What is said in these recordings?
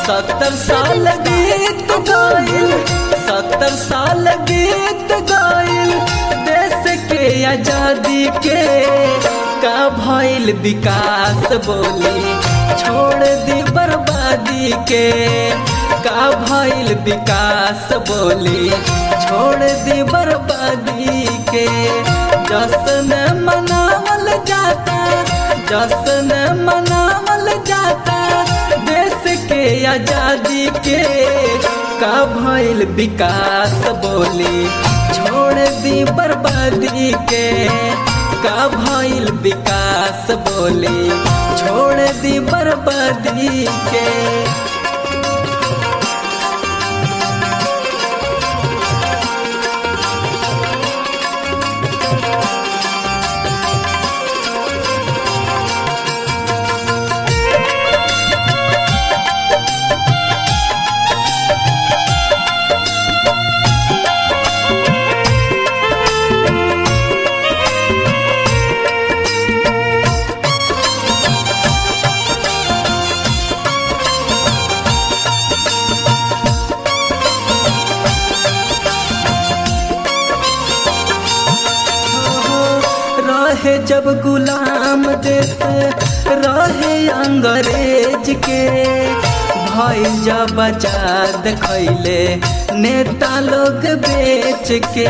सत्तर साल बीत गइल सत्तर साल बीत गइल देश के आजादी के का भइल विकास बोली छोड़ दी बर्बादी के का भइल विकास बोली छोड़ दी बर्बादी के जश्न मनावल जाता जश्न मनावल जाता देश के आजादी के का भइल विकास बोली छोड़ दी बर्बादी के का भइल विकास बोली छोड़ दी बर्बादी के रहे जब गुलाम देश रहे अंग्रेज के भाई जब आजाद खैले नेता लोग बेच के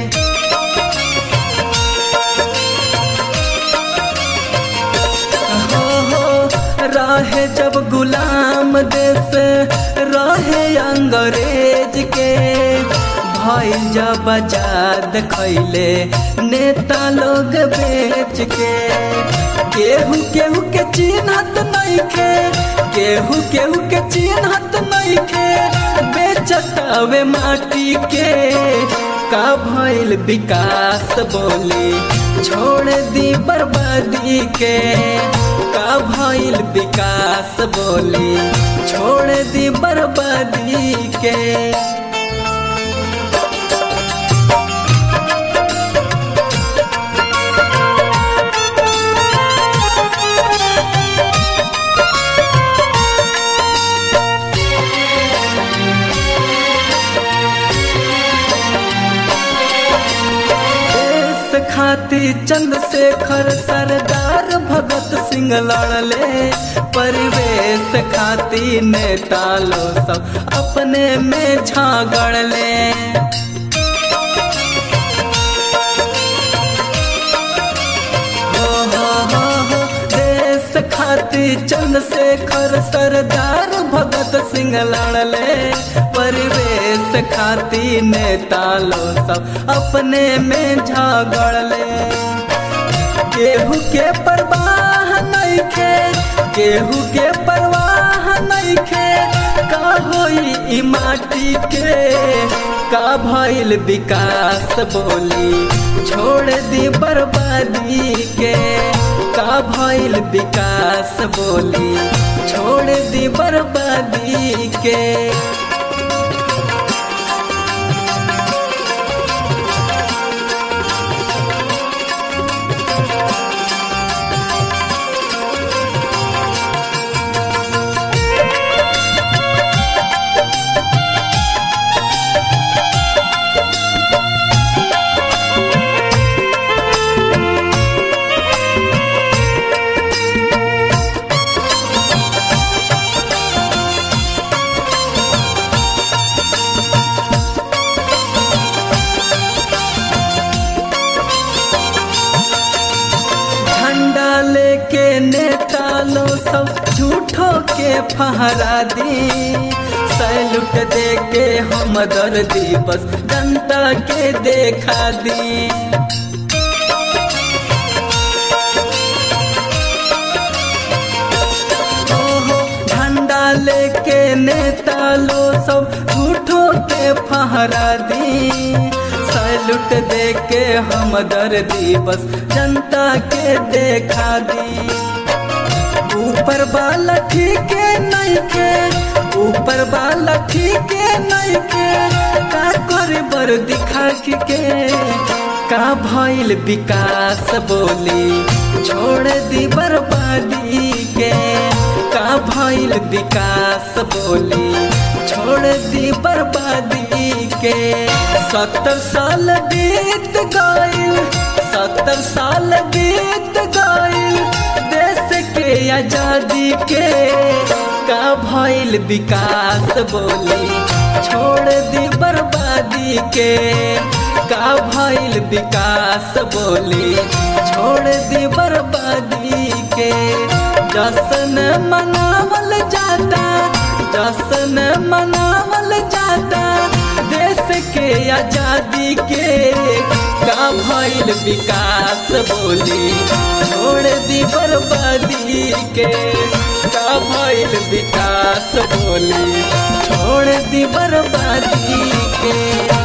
हो हो रहे जब गुलाम देश रहे अंग्रेज के भाई जब आजाद खैले नेता लोग बेच के केहू केहू के चिन्हत नहीं खे केहू केहू के चिन्हत नहीं खे बेचत हवे माटी के का भइल विकास बोली छोड़ दी बर्बादी के का भइल विकास बोली छोड़ दी बर्बादी के खाती चंद्रशेखर सरदार भगत सिंह लड़ले परिवेश खाती नेता लो सब अपने में झागड़ले हो हो हो हो देश खाती चंद्रशेखर सरदार भगत सिंह लड़ले परिवेश खाती नेता लो सब अपने में झगड़ले केहू के परवाह नहीं खे केहू के परवाह नहीं खे का होई ई माटी के का भइल विकास बोली छोड़ दी बर्बादी के का भइल विकास बोली छोड़ दी बर्बादी के के नेता लो सब झूठो के फहरा दी सैलूट दे के हम दर्दी बस जनता के देखा दी झंडा लेके नेता लो सब झूठो के फहरा दी सैलूट दे के हम दर्दी बस जनता के देखा दी ऊपर वाला ठीक नहीं के ऊपर वाला ठीक नहीं के का करे बर दिखा के का भइल विकास बोली छोड़ दी बर्बादी के का का भइल विकास बोली छोड़ दी बर्बादी के सत्तर साल बीत गइल सत्तर साल बीत गइल देश के आजादी के का भइल विकास बोली छोड़ दी बर्बादी के का भइल विकास बोली छोड़ दी बर्बादी के जश्न मनावल जाता जश्न मनावल जाता देश के आजादी के का भइल विकास बोली छोड़ दी बर्बादी के का भइल विकास बोली छोड़ दी बर्बादी के